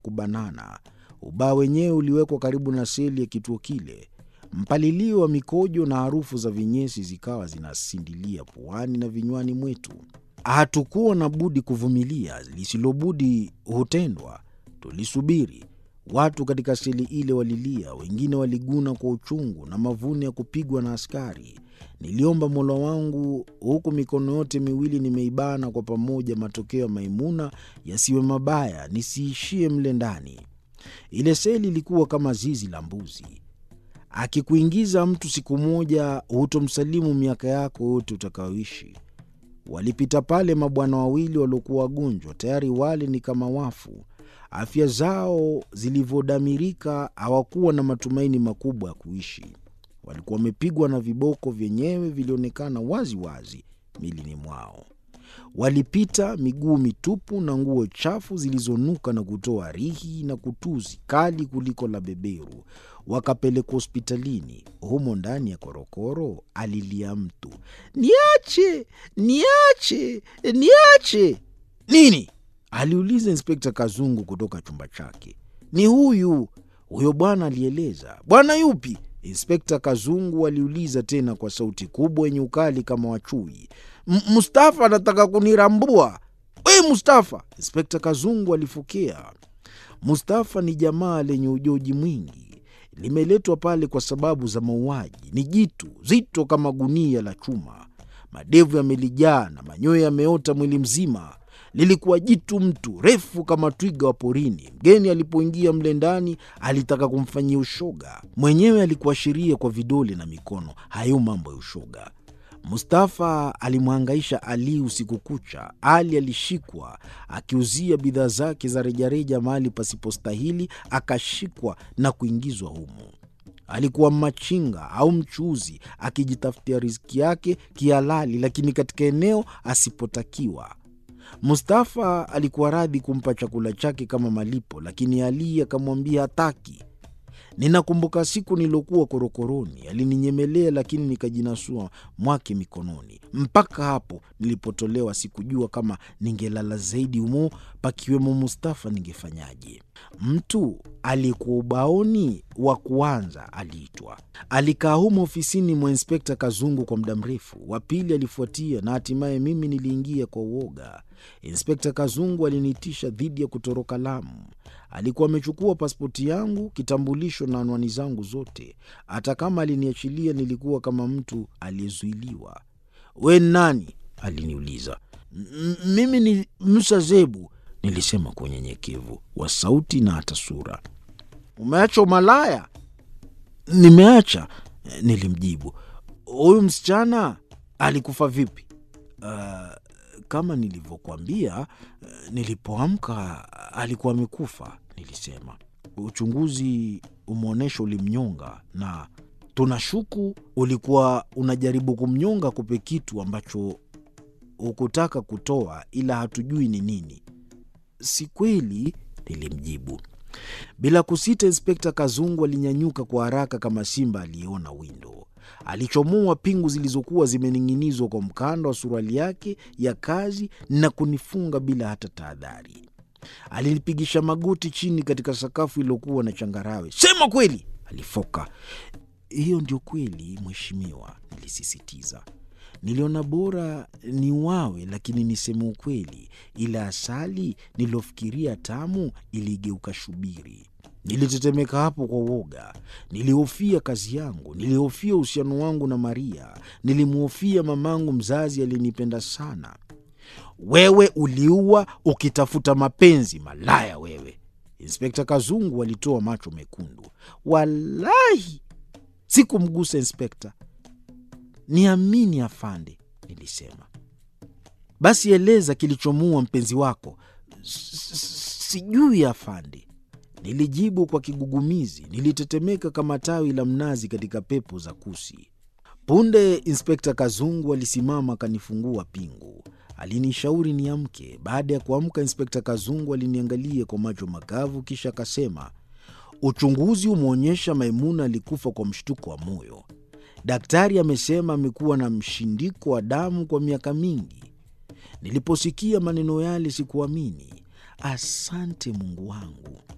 kubanana. Ubao wenyewe uliwekwa karibu na seli ya kituo kile. Mpalilio wa mikojo na harufu za vinyesi zikawa zinasindilia puani na vinywani mwetu. Hatukuwa na budi kuvumilia, lisilobudi hutendwa. Tulisubiri. Watu katika seli ile walilia, wengine waliguna kwa uchungu na mavuni ya kupigwa na askari. Niliomba Mola wangu huku mikono yote miwili nimeibana kwa pamoja, matokeo ya Maimuna yasiwe mabaya, nisiishie mle ndani. Ile seli ilikuwa kama zizi la mbuzi. Akikuingiza mtu siku moja, hutomsalimu miaka yako yote utakayoishi. Walipita pale mabwana wawili waliokuwa wagonjwa, tayari wale ni kama wafu. Afya zao zilivyodamirika, hawakuwa na matumaini makubwa ya kuishi. Walikuwa wamepigwa na viboko, vyenyewe vilionekana wazi wazi milini mwao. Walipita miguu mitupu na nguo chafu zilizonuka na kutoa rihi na kutuzi kali kuliko la beberu. Wakapelekwa hospitalini. Humo ndani ya korokoro alilia mtu, niache, niache, niache. Nini? aliuliza Inspekta Kazungu kutoka chumba chake. Ni huyu huyo bwana, alieleza. Bwana yupi? Inspekta Kazungu aliuliza tena kwa sauti kubwa yenye ukali kama wachui. Mustafa anataka kunirambua. We Mustafa! Inspekta Kazungu alifokea. Mustafa ni jamaa lenye ujoji mwingi, limeletwa pale kwa sababu za mauaji. Ni jitu zito kama gunia la chuma, madevu yamelijaa na manyoya yameota mwili mzima. Lilikuwa jitu mtu refu kama twiga wa porini. Mgeni alipoingia mle ndani alitaka kumfanyia ushoga, mwenyewe alikuashiria kwa vidole na mikono. Hayo mambo ya ushoga. Mustafa alimhangaisha Ali usiku kucha. Ali alishikwa akiuzia bidhaa zake za rejareja mahali pasipostahili, akashikwa na kuingizwa humo. Alikuwa machinga au mchuuzi akijitafutia riziki yake kihalali, lakini katika eneo asipotakiwa. Mustafa alikuwa radhi kumpa chakula chake kama malipo, lakini Ali akamwambia hataki. Ninakumbuka siku niliokuwa korokoroni, alininyemelea lakini nikajinasua mwake mikononi. Mpaka hapo nilipotolewa, sikujua kama ningelala zaidi humo pakiwemo Mustafa ningefanyaje. Mtu aliyekuwa ubaoni wa kuanza aliitwa. Alikaa humo ofisini mwa Inspekta Kazungu kwa muda mrefu. Wa pili alifuatia na hatimaye mimi niliingia kwa uoga. Inspekta Kazungu aliniitisha dhidi ya kutoroka Lamu. Alikuwa amechukua pasipoti yangu, kitambulisho na anwani zangu zote. Hata kama aliniachilia, nilikuwa kama mtu aliyezuiliwa. We nani? aliniuliza. Mimi ni Musa Zebu, nilisema kwa unyenyekevu wa sauti na hata sura. Umeacha umalaya? Nimeacha, nilimjibu. Huyu msichana alikufa vipi? Uh, kama nilivyokuambia, nilipoamka alikuwa amekufa, nilisema. Uchunguzi umeonyesha ulimnyonga, na tunashuku ulikuwa unajaribu kumnyonga kupe kitu ambacho hukutaka kutoa, ila hatujui ni nini. Si kweli, nilimjibu. Bila kusita, Inspekta Kazungu alinyanyuka kwa haraka kama simba aliyeona windo. Alichomoa pingu zilizokuwa zimening'inizwa kwa mkanda wa suruali yake ya kazi na kunifunga bila hata tahadhari. Alinipigisha magoti chini katika sakafu iliyokuwa na changarawe. Sema kweli, alifoka. Hiyo ndio kweli, mheshimiwa, nilisisitiza. Niliona bora ni wawe, lakini niseme ukweli, ila asali niliyofikiria tamu iligeuka shubiri. Nilitetemeka hapo kwa uoga. Nilihofia kazi yangu, nilihofia uhusiano wangu na Maria, nilimhofia mamangu mzazi aliyenipenda sana. Wewe uliua ukitafuta mapenzi, malaya wewe! Inspekta Kazungu alitoa macho mekundu. Walahi sikumgusa inspekta, niamini afande, nilisema. Basi eleza kilichomuua mpenzi wako. Sijui afande, nilijibu kwa kigugumizi. Nilitetemeka kama tawi la mnazi katika pepo za kusi. Punde Inspekta Kazungu alisimama akanifungua pingu. Alinishauri niamke. Baada ya kuamka, Inspekta Kazungu aliniangalia kwa macho makavu, kisha akasema, uchunguzi umeonyesha Maimuna alikufa kwa mshtuko wa moyo. Daktari amesema amekuwa na mshindiko wa damu kwa miaka mingi. Niliposikia maneno yale sikuamini. Asante Mungu wangu,